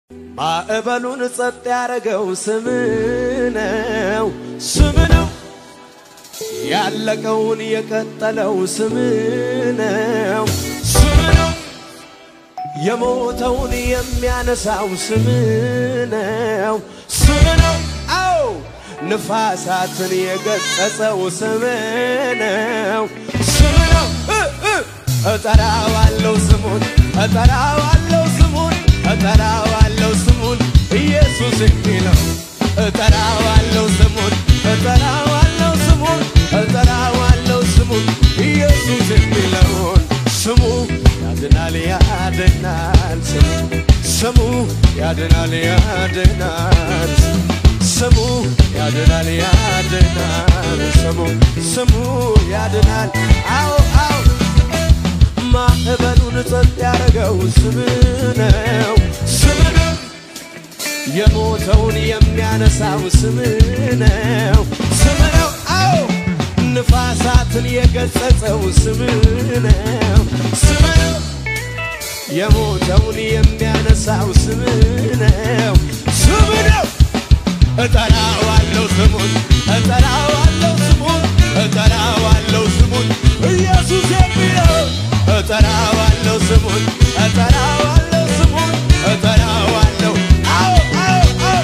ማዕበሉን ጸጥ ያረገው ስም ነው፣ ስም ነው። ያለቀውን የቀጠለው ስም ነው፣ ስም ነው። የሞተውን የሚያነሳው ስም ነው፣ ስም ነው። አዎ ንፋሳትን የገጸጸው ስም ነው፣ ስም ነው። እጠራዋለው ስሙን እጠራዋለው ስሙን እጠራዋለው ስሙን ኢየሱስ የሚለው እጠራዋለው ስሙን እጠራዋለው ስሙን እጠራዋለው ስሙን ኢየሱስ የሚለውን ስሙ ያድናል ያድናል ስሙ ስሙ ያድናል ያድናል ስሙ ያድናል ያድናል ስሙ ስሙ ያድናል አዎ አዎ ማዕበሉን ጸጥ ያረገው ስም ነው ስም ነው የሞተውን የሚያነሳው ስም ነው ስም ነው አዎ ንፋሳትን የገጸጸው ስም ነው ስም ነው የሞተውን የሚያነሳው ስም ነው ስም ነው እጠራዋለሁ ስሙን እጠራዋለሁ ስሙን እጠራዋለሁ ስሙን ኢየሱስ የሚለው እጠራዋለሁ ስሙን እጠራዋለሁ ስሙን እጠራዋለሁ አዎ አዎ አዎ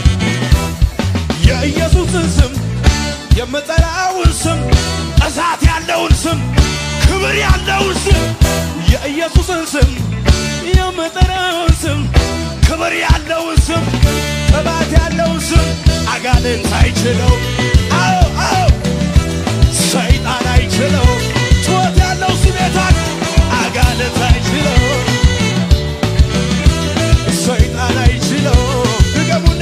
የኢየሱስን ስም የምጠራውን ስም እሳት ያለውን ስም ክብር ያለውን ስም የኢየሱስን ስም የምጠራውን ስም ክብር ያለውን ስም ቅባት ያለውን ስም አጋንንት አይችለው አዎ አዎ ሰይጣን አይችለው ጩኸት ያለው ስም የታል አጋንንት አይችለው ሰይጣን አይችለው ድገሙና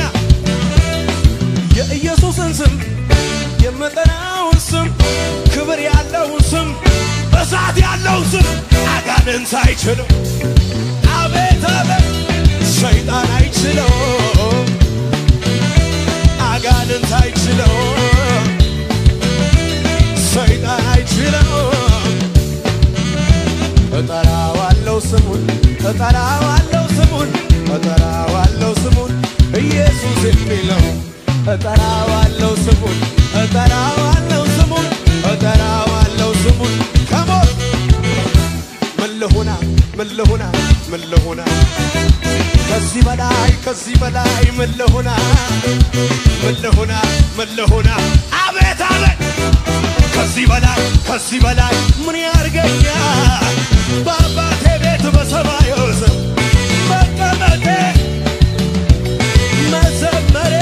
የኢየሱስን ስም የምጠራውን ስም ክብር ያለውን ስም እሳት ያለውን ስም አጋንንት አይችለው አቤት አቤት ሰይጣን አይችለው አጋንንት አይችለው ሰይጣን አይችለው እጠራዋለው ስሙን እጠራዋለው ስሙን እጠራዋለው ስሙን ኢየሱስ የሚለው እጠራዋለው ስሙን እጠራዋለው ስሙን እጠራዋለው ስሙን ከሞት ምን ልሁና ምን ልሁና ምን ልሁና ከዚህ በላይ ከዚህ በላይ ምን ልሁና ምን ልሁና ምን ልሁና አቤት አቤት ከዚህ በላይ ከዚህ በላይ ምን ያርገኛል በአባቴ ቤት በሰማይ ስም መቀመጤ መዘመሬ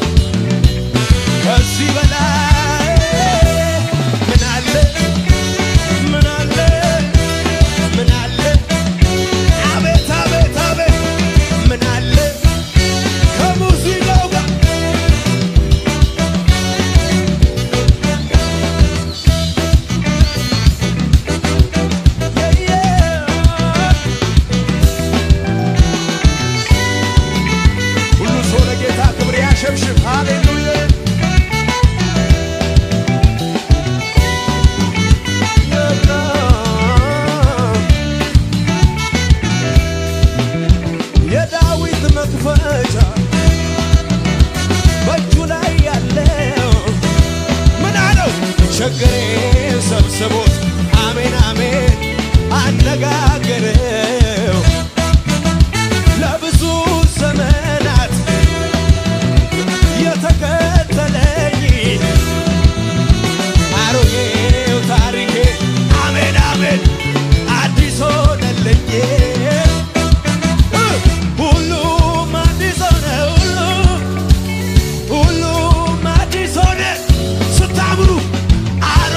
ከዚህ በላይ ምን አለ ምን አለ ምን አለ አቤት አቤት አቤት ምን አለ ከሙዚቃው ጋር ሁሉ ሰው ለጌታ ክብር ያሸብሽብ። ሃሌሉያ የዳዊት መክፈቻ በእጁ ላይ ያለው ምን አለው? ችግሬን ሰብስቦት አሜን አሜን አነጋገረው ለብዙ ዘመናት የተከተለኝ አሮጌው ታሪኬ አሜን አሜን አዲስ ሆነልኝ ሁሉም አዲስ ሆነ ሁሉ ሁሉም አዲስ ሆነ ስታምሩ አሮ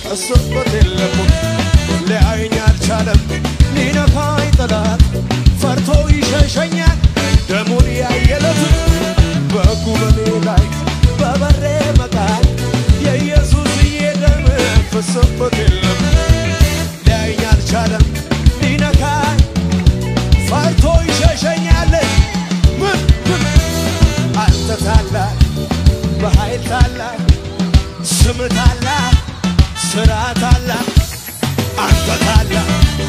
ፈሶበት የለም ሊያየኝ አልቻለም ሊነካኝ ጠላት ፈርቶ ይሸሸኛል ደሙን ያየለት በጉ በኔ ላይ በበሬ መቃል የኢየሱስዬ ደም ፈሶበት የለም ሊያየኝ አልቻለም ሊነካኝ ፈርቶ ይሸሸኛል ምን ምን አንተ ታላቅ በኃይል ታላቅ ስም ታላቅ ስራ ታላቅ አንተ ታላቅ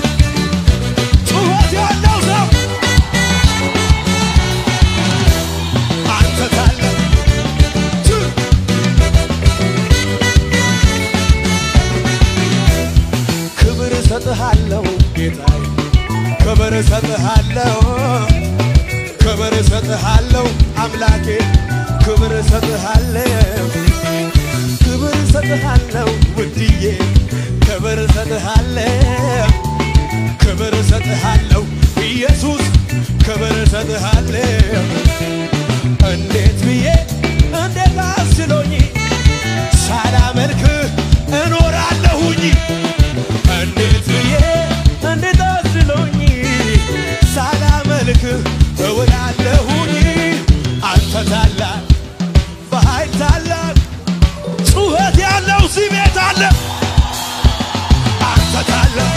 ጩኸት ያለው ሰው አንተ ታላቅ ቱ- ክብር እሰጥሃለሁ ጌታዬ ክብር እሰጥሃለሁ ክብር እሰጥሃለሁ አምላኬ ክብር እሰጥሃለሁ ክብር እሰጥሃለሁ ውድዬ ክብር እሰጥሃለሁ ክብር እሰጥሃለሁ ኢየሱስ ክብር እሰጥሃለሁ እንዴት ብዬ እንዴት አስችሎኝ ሳላመልክህ እኖራለሁኝ እንዴት ብዬ እንዴት አስችሎኝ ሳላመልክህ እውላለሁኝ አንተ ታላቅ በኃይል ታላቅ ጩኸት ያለው እዚህ ቤት አለ አንተ ታላቅ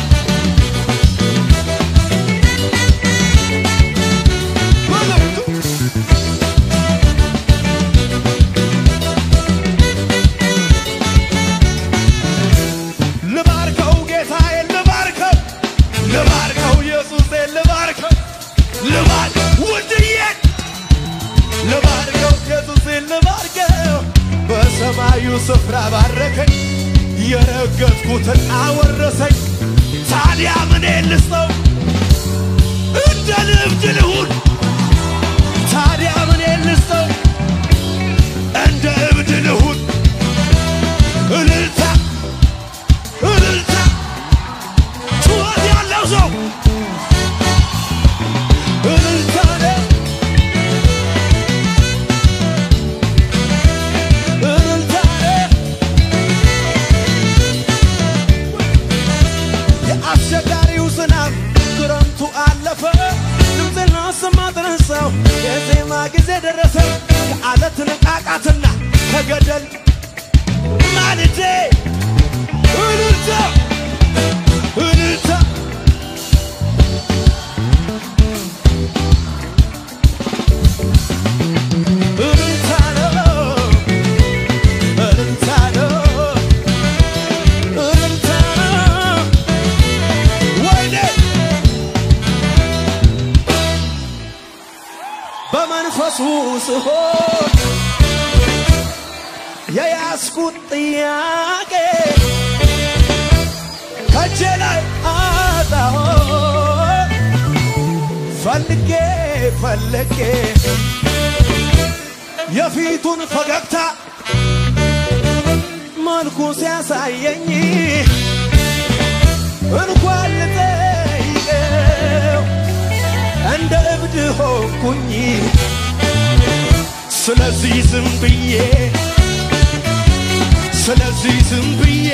ልባርከው ጌታዬን ልባርከው ልባርከው ኢየሱሴን ልባርከው ልባር ውድዬን ልባርከው ኢየሱሴን ልባርከው በሰማዩ ስፍራ ባረከኝ የረገጥኩትን አወረሰኝ ታዲያ ምን ልስጠው እንደ ልብድ ልሁን ታዲያ ምን ልስጠው እንደ እብድ ልሁን እልልታ እልልታ ጩኸት ያለው ሰው እልልታ ነው እልልታ ነው የአስቸጋሪው ዝናብ ክረምቱ አለፈ ድምፅና ስማ ተነሳው የዜማ ጊዜ ደረሰ ከአለት ንቃቃትና ከገደል ማልጄ እልልታ እልልታ እልልታ ነው እልልታ ነው እልልታ ነው ወይኔ በመንፈሱ ስሆን የያዝኩት ጥያቄ ከእጄ ላይ አጣሁ ፈልጌ ፈልጌ የፊቱን ፈገግታ መልኩ ሲያሳየኝ እንኳን ልጠይቀው እንደ እብድ ሆንኩኝ። ስለዚህ ዝም ብዬ ስለዚህ ዝም ብዬ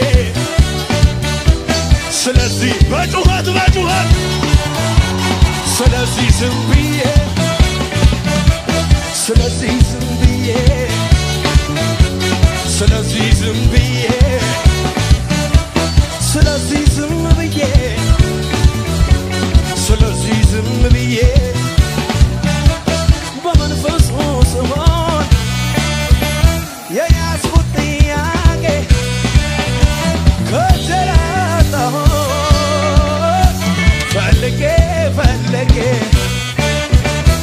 ስለዚህ በጩኸት በጩኸት ስለዚህ ዝም ብዬ ስለዚህ ዝም ብዬ ስለዚህ ዝም ብዬ ስለዚህ ዝም ብዬ ስለዚህ ዝም ብዬ በመንፈሱ ስሆን የያዝኩት ጥያቄ ከጀራጣሁ ፈልጌ ፈልጌ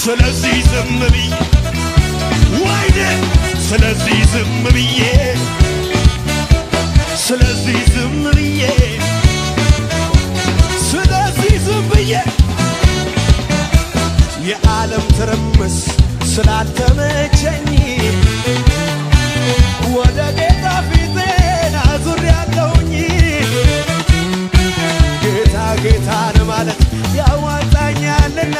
ስለዚህ ዝም ብዬ ወይኔ ስለዚህ ዝም ብዬ ስለዚህ ዝም ብዬ ስለዚህ ዝም ብዬ የዓለም ትርምስ ስላልተመቸኝ ወደ ጌታ ፊቴን አዙሬያለሁኝ። ጌታ ጌታን ማለት ያዋጣኛልና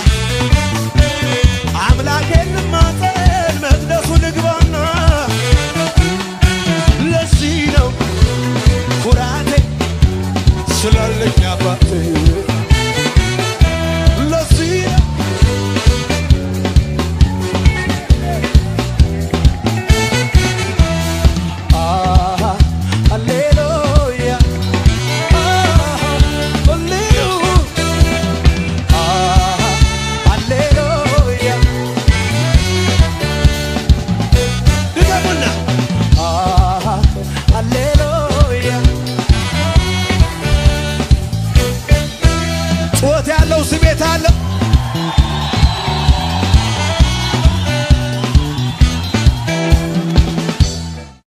አምላኬን ልማጸን መቅደሱ ልግባና ለዚህ ነው ኩራቴ ስላለኝ አባቴ